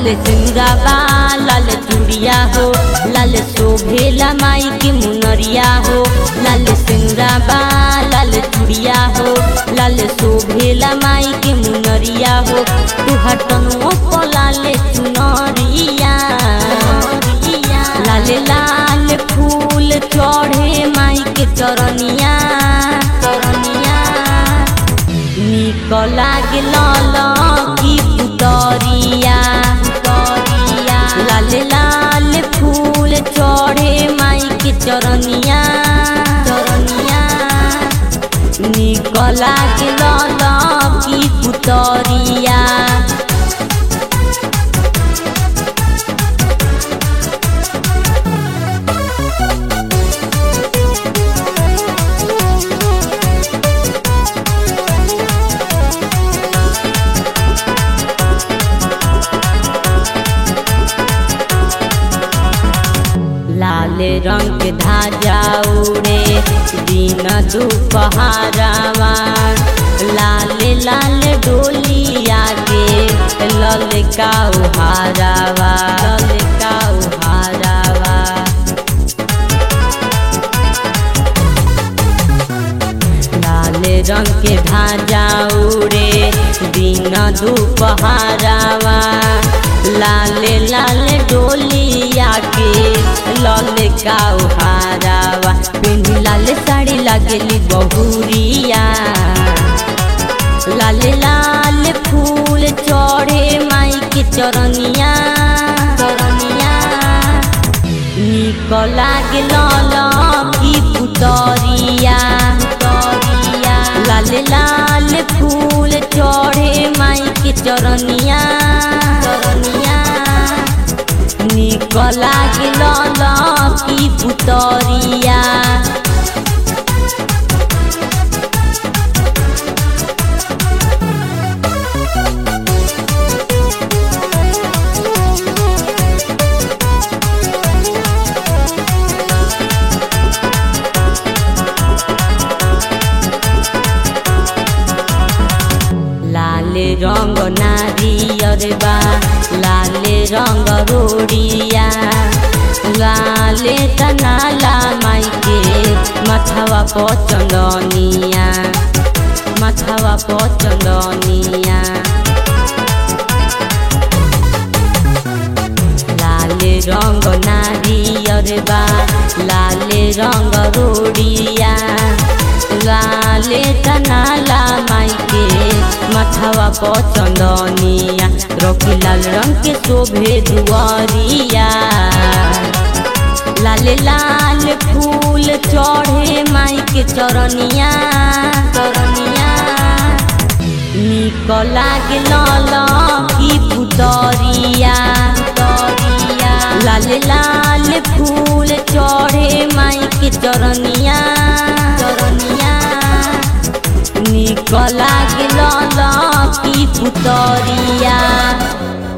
लाल सिंगाबा लाल चूड़िया हो लाल शोभेला माई के मुनरिया हो लाल सिंगाबा लाल चूड़िया हो लाल शोभेला माई के मुनरिया हो तू हटनो को लाल चुनरिया लाल लाल फूल चढ़े माई के चरनिया चरनिया निक लागे लाल की पुतरिया पुतरिया लाल लाल फूल चढ़े माई के चरनिया चरनिया निक लागे लाल की पुतरिया लाल रंग के धाजा उड़े दिन दुपहरावा लाल लाल डोलिया के लल का उहारावा लल का उहारावा लाल रंग के धाजा उड़े दिन दुपहरावा लाल लाल डोलिया के लाल का उहारावा पिंडी लाल साड़ी लगेली बहुरिया लाल लाल फूल चढ़े माई के चरनिया चरनिया निक लागे लाल की पुतरिया पुतरिया लाल लाल फूल चढ़े माई के चरनिया चरनिया निक लागे लाल की पुतरिया लाल रंग नारियर बा लाल रंग रोडिया लाल तनाला माई के मथवा पचंदनिया मथवा पचंदनिया लाल रंग नारियर बा लाल रंग रोडिया लाल तनाला माई के मथवा पचंदनिया रोकी लाल रंग के शोभे दुआरिया लाल लाल फूल चढ़े माई के चरनिया चरनिया निक लागे लाल की पुतरिया पुतरिया लाल लाल फूल चढ़े माई के चरनिया चरनिया निक लागे लाल की पुतरिया